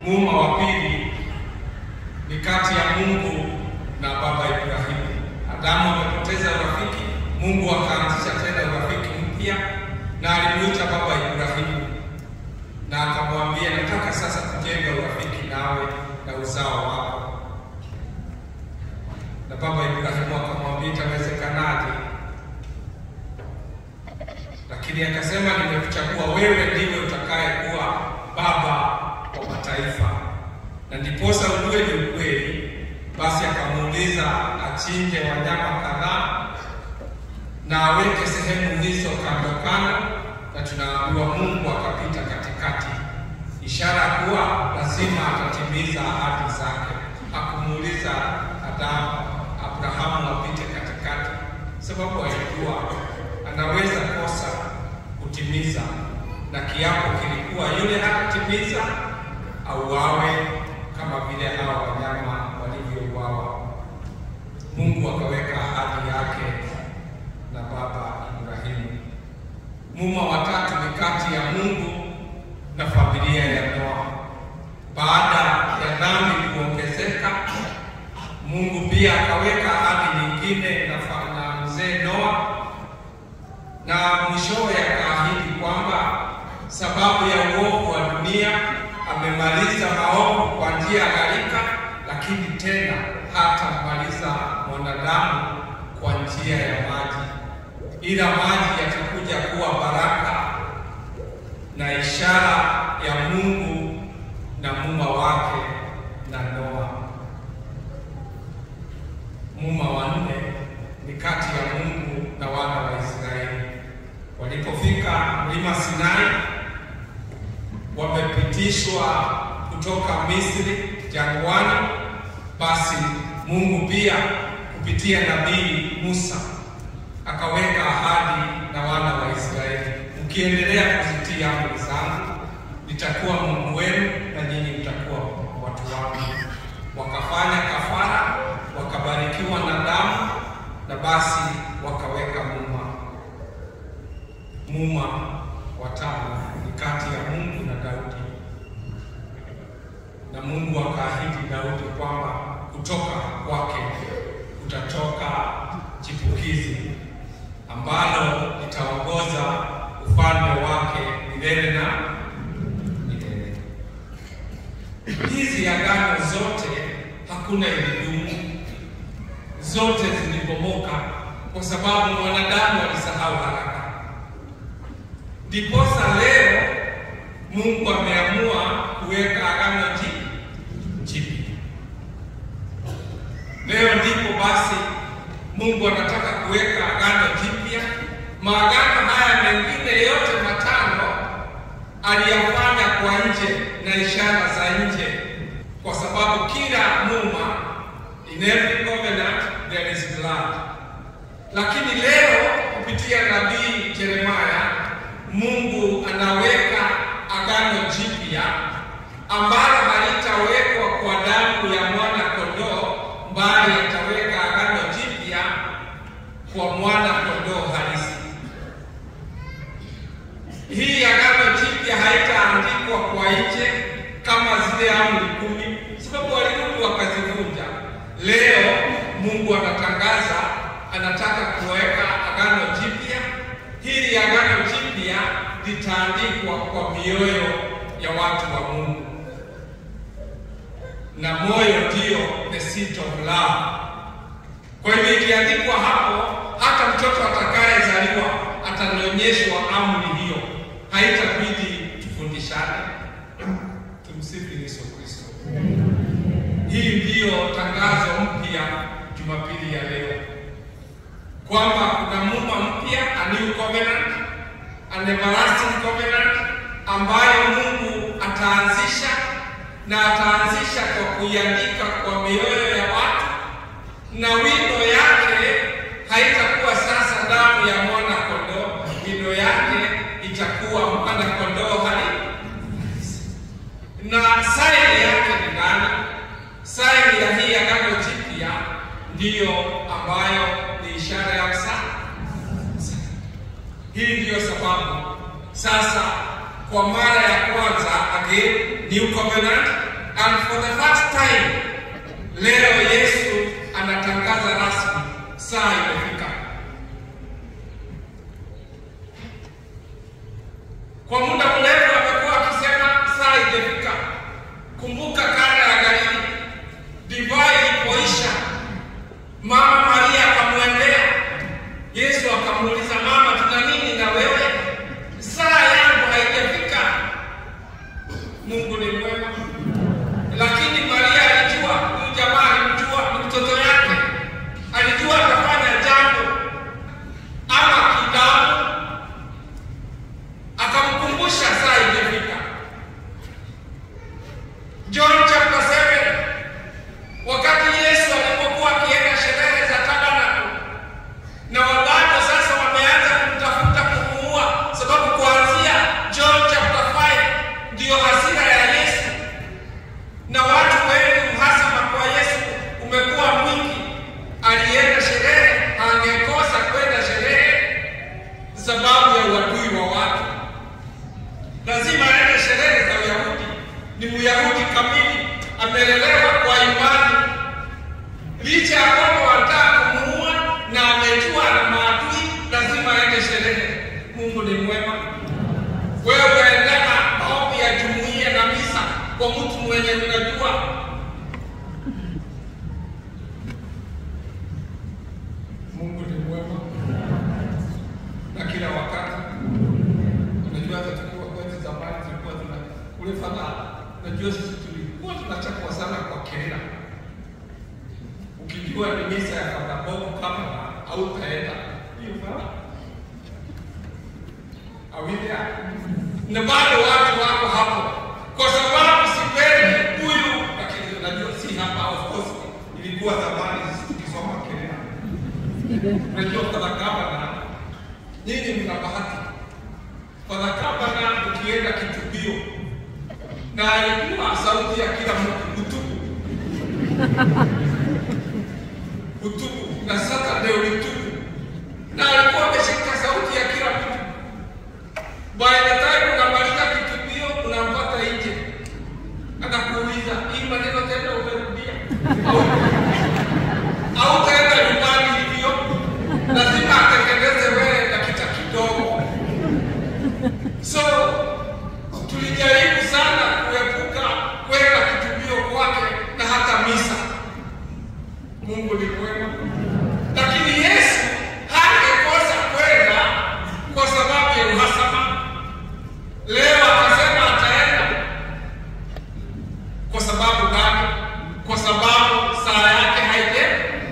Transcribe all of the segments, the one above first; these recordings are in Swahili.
Muuma wa pili ni kati ya Mungu na baba Ibrahimu. Adamu amepoteza urafiki, Mungu akaanzisha tena urafiki mpya, na alimuita baba Ibrahimu na akamwambia, nataka sasa kujenga urafiki nawe na uzao wako. Na baba Ibrahimu akamwambia, itawezekanaje? Lakini akasema, nimekuchagua wewe, ndiwe utakaye kuwa baba wa mataifa. Na ndiposa ujue ni ukweli, basi akamuuliza achinje wanyama kadhaa na aweke sehemu hizo kando kando, na tunaambiwa Mungu akapita katikati, ishara kuwa lazima atatimiza ahadi zake. Hakumuuliza Adamu Abrahamu apite katikati, sababu alijua anaweza kosa kutimiza, na kiapo kilikuwa yule hatatimiza auawe kama vile hawa wanyama walivyouawa. Mungu akaweka ahadi yake na baba Ibrahimu. Muuma watatu ni kati ya Mungu na familia ya Noa. Baada ya dhambi kuongezeka, Mungu pia akaweka ahadi nyingine na, na mzee Noa, na mwishowe akaahidi kwamba sababu ya uovu wa dunia amemaliza maovu kwa njia ya gharika, lakini tena hatamaliza mwanadamu kwa njia ya maji, ila maji yatakuja kuwa baraka na ishara ya Mungu na muuma wake na Noa. Muuma wa nne ni kati ya Mungu na wana wa Israeli. Walipofika mlima Sinai, wamepitishwa kutoka Misri jangwani, basi Mungu pia kupitia nabii Musa akaweka ahadi na wana wa Israeli, mkiendelea kuzitii amri zangu, nitakuwa Mungu wenu na nyinyi mtakuwa watu wangu. Wakafanya kafara, wakabarikiwa na damu, na basi wakaweka muuma. Muuma watano ni kati ya Mungu na Daudi, na Mungu akaahidi Daudi kwamba kutoka kwake kutatoka chipukizi ambalo litaongoza ufalme wake milele na milele. Hizi agano zote hakuna ilidumu, zote zilibomoka kwa sababu mwanadamu alisahau haraka. Ndiposa leo Mungu ameamua kuweka agano jipya. Leo ndipo basi Mungu anataka kuweka agano jipya. Maagano haya mengine yote matano aliyafanya kwa nje na ishara za nje, kwa sababu kila muuma, in every covenant there is blood. Lakini leo kupitia nabii Yeremia, Mungu anaweka agano jipya ambalo halitawekwa kwa damu ya mwana kondoo, bali ataweka agano jipya kwa mwana kondoo halisi. Hii agano jipya haitaandikwa kwa nje kama zile amri kumi, sababu walirudi wakazivunja. Leo Mungu anatangaza, anataka kuweka agano jipya. Hili agano jipya litaandikwa kwa mioyo ya watu wa Mungu, na moyo ndio the seat of love. Kwa hivyo ikiandikwa hapo, hata mtoto atakayezaliwa atanyonyeshwa amri hiyo, haitabidi tufundishane. Tumsifu Yesu Kristo. Hii ndiyo tangazo mpya Jumapili ya leo, kwamba kuna muuma mpya, a new covenant, an everlasting covenant ambayo Mungu ataanzisha na ataanzisha kwa kuiandika kwa mioyo ya watu, na wino yake haitakuwa sasa damu ya mwana kondoo. Wino yake itakuwa mwana kondoo halisi. Na saini yake ni nani? Saini ya hii agano jipya ndiyo ambayo ni ishara ya msalaba. Hii ndiyo sababu sasa kwa mara ya kwanza again new covenant And for the first time leo Yesu anatangaza rasmi saa imefika. Kwa muda mrefu amekuwa akisema saa imefika. Kumbuka kanda ya Galili, divai ilipoisha, mama Maria akamwendea Yesu akamuuliza, mama, tuna nini na wewe? Saa yangu haijafika. Mungu ni mwema, lakini Maria alijua huyu jamaa alimjua, ni mtoto yake, alijua atafanya jambo ama kidamu, akamkumbusha saa imefika. John chapter 7 wakati Yesu alipokuwa akienda sherehe za tabernakulo na wabado sasa wameanza kumtafuta kumuua, sababu kuanzia John chapter 5 ndiyo hasira ya Yesu, na watu wengi uhasama kwa Yesu umekuwa mwingi. Alienda sherehe, angekosa kwenda sherehe sababu ya uadui wa watu. Lazima aende sherehe za Uyahudi. Ni Myahudi kamili, amelelewa kwa imani licha ya kwamba wanataka kumuua na amejua na maadui, lazima aende sherehe. Mungu ni mwema. Wewe unaendana maombi ya jumuiya na misa kwa mtu mwenye unajua Mungu ni mwema na kila wakati. Unajua hata tukiwa kwetu zamani tulikuwa tuna kule fadha, unajua sisi tulikuwa tunachapwa sana kwa kelele ukijua ni misa ya Father Bob kama au utaenda hiyo fara awidea na bado watu wako hapo, kwa sababu sipendi huyu, lakini unajua si hapa, of course ilikuwa zamani sisi tukisoma kelele. Unajua Father Gavana, nyinyi mna bahati. Father Gavana ukienda kitubio na alikuwa sauti ya kila mtu utubu utubu na Saturday ulitubu, na alikuwa ameshika sauti ya kila mtu. By the time unamaliza kitubio, unampata nje, anakuuliza hii maneno tena umerudia au au utaenda nyumbani hivyo? Lazima atengeneze wewe dakika kidogo. So tulijaribu sana kuepuka kwenda kitubio kwake na hata misa. Mungu ni mwema, lakini Yesu hangekosa kwenda kwa sababu ya uhasama. Leo akasema ataenda. Kwa sababu gani? Kwa sababu saa yake haije,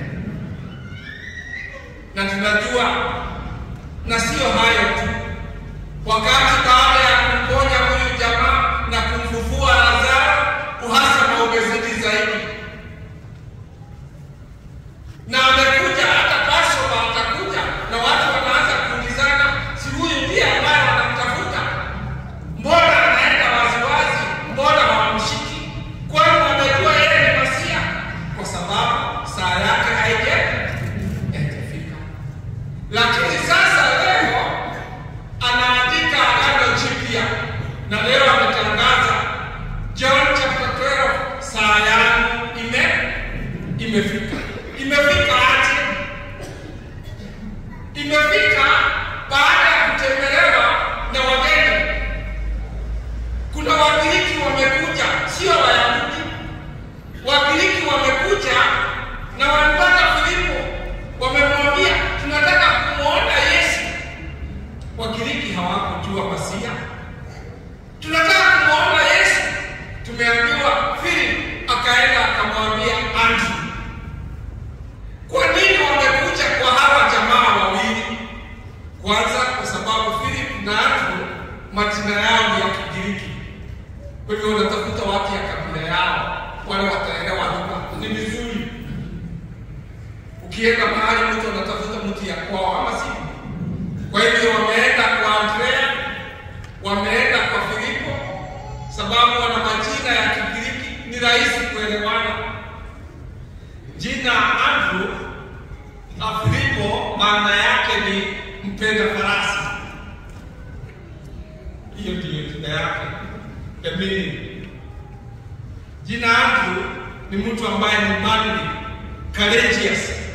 na tunajua, na sio hayo tu, wakati baada ya kumponya huyu jamaa na kumfufua Lazaro, uhasama umezidi zaidi na amekuja hata Passover atakuja, na watu wanaanza kuulizana, si huyu ndiye ambaye wanamtafuta? Mbona anaenda waziwazi? Mbona hawamshiki? Kwani wamejua yeye ni Masia? Kwa sababu saa yake haije haijafika. Lakini sasa leo anaandika agano jipya, na leo ametangaza John chapter 12, saa yangu ime imefika. Imefika aje? Imefika baada ya kutembelewa na wageni. Kuna Wagiriki wamekuja, sio Wayahudi. Wagiriki wamekuja na walipata Filipo, wamemwambia tunataka kumwona Yesu. Wagiriki hawakujua Masia, tunataka kumwona Yesu. Tumeambiwa Filipo akaenda akamwambia Andrew. Kwa nini wamekuja kwa hawa jamaa wawili? Kwanza kwa sababu Philip na Andrew majina yao ni ya Kigiriki, kwa hivyo wanatafuta watu ya kabila yao, wale wataelewa lugha. Ni vizuri ukienda mahali mtu anatafuta mtu ya kwao, ama si? Kwa hivyo wameenda kwa Andrea, wameenda kwa Filipo, sababu wana majina ya Kigiriki, ni rahisi kuelewana. Jina Andrew na Filipo maana yake ni mpenda farasi. Hiyo ndiyo jina yake. The meaning. Jina Andrew ni mtu ambaye ni manly, courageous,